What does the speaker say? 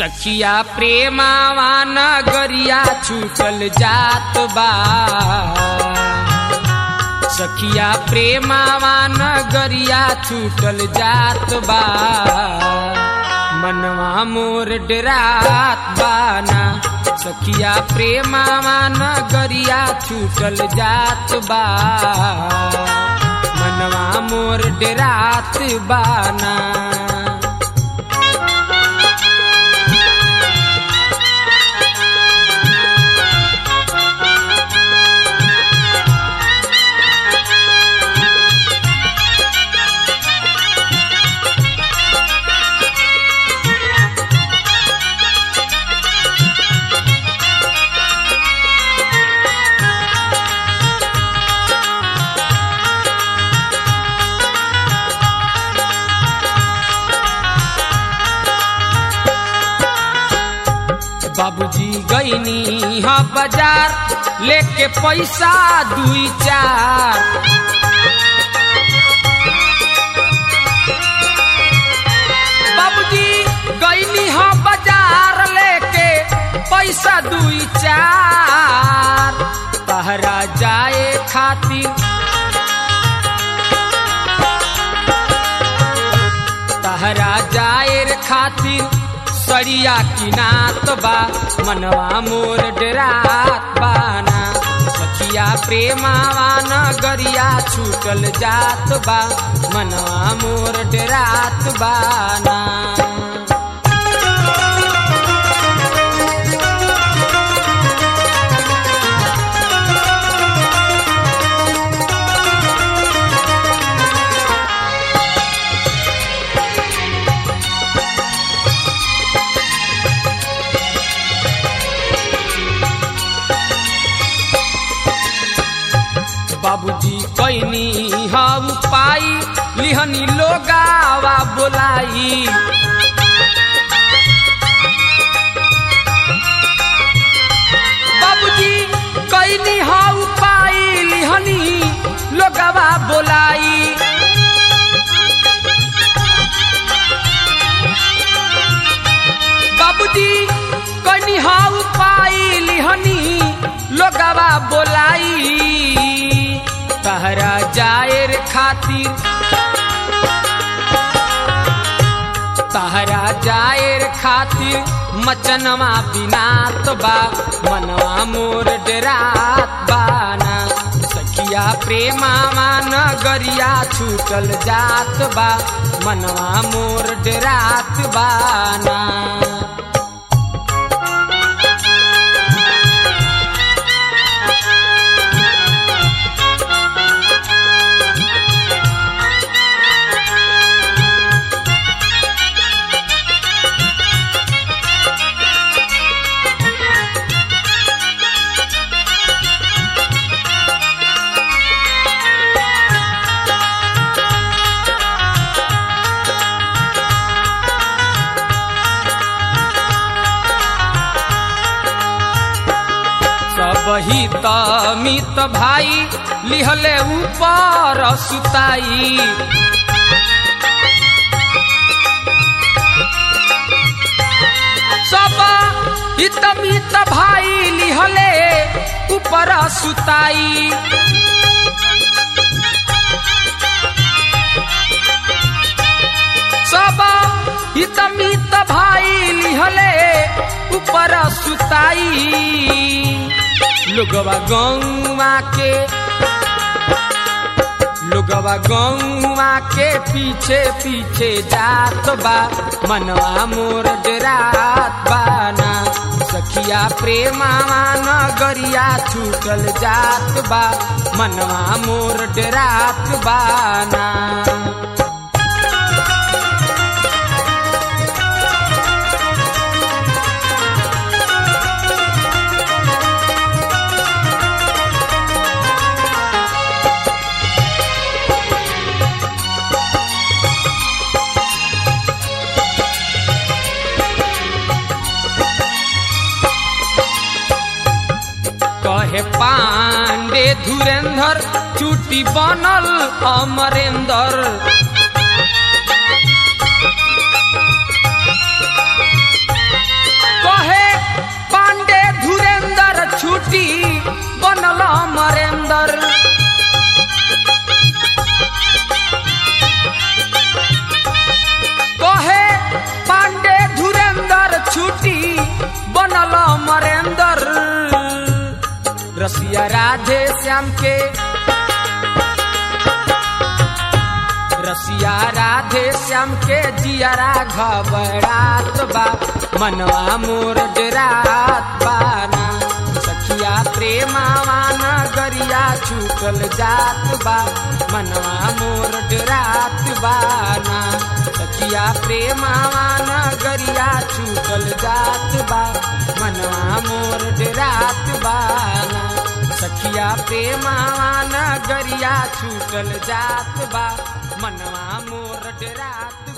सखिया प्रेमावा नगरिया छूटल जात बा सखिया प्रेमावा नगरिया छूटल जात बा मनवा मोर डरात बाना सखिया प्रेमावा नगरिया छूटल जात बा मनवा मोर डरात बाना बाबूजी गईनी हा बाजार लेके पैसा दुई चार बाबूजी गईनी हा बाजार लेके पैसा दुई चार तहरा जाए खातिर तहरा जाएर खातिर सड़िया किनात बा मनवा मोर डरात बाना सखिया प्रेमावा नगरिया छूटल जात बा मनवा मोर डरात बाना बाबूजी कैनी हम पाई लिहनी लोगावा बोलाई बाबूजी कैनी हम पाई लिहनी लोगावा बोलाई बाबूजी कैनी हम पाई लिहनी लोगावा बोलाई तहरा जाएर खातिर तहरा जाएर खातिर मचनवा बिनात बा मनवा मोर डरात बाना सखिया प्रेमावा नगरिया छूटल जात बा मनवा मोर डरात बाना सब ही मित भाई लिहले ऊपर सुताई सब हित मित भाई लिहले ऊपर सुताई सब हित मित भाई लिहले ऊपर सुताई लोगवा गौवा के लोगवा गौवा के पीछे पीछे जात बा मनवा मोर डरात बाना सखिया प्रेमावा नगरिया छूटल जात बा मनवा मोर डरात बाना कहे पांडे धुरेंद्र चुटी बनल अमरेंद्र राधे श्याम के रसिया राधे श्याम के जियरा घबरात बा मनवा मोर डरात बाना सखिया प्रेमावा नगरिया छूटल जात बा मनवा मोर डरात बाना सखिया प्रेमावा नगरिया छूटल जात बा मनवा मोर डरात बाना सखिया प्रेमावा नगरिया छूटल जात बा मनवा मोर डरात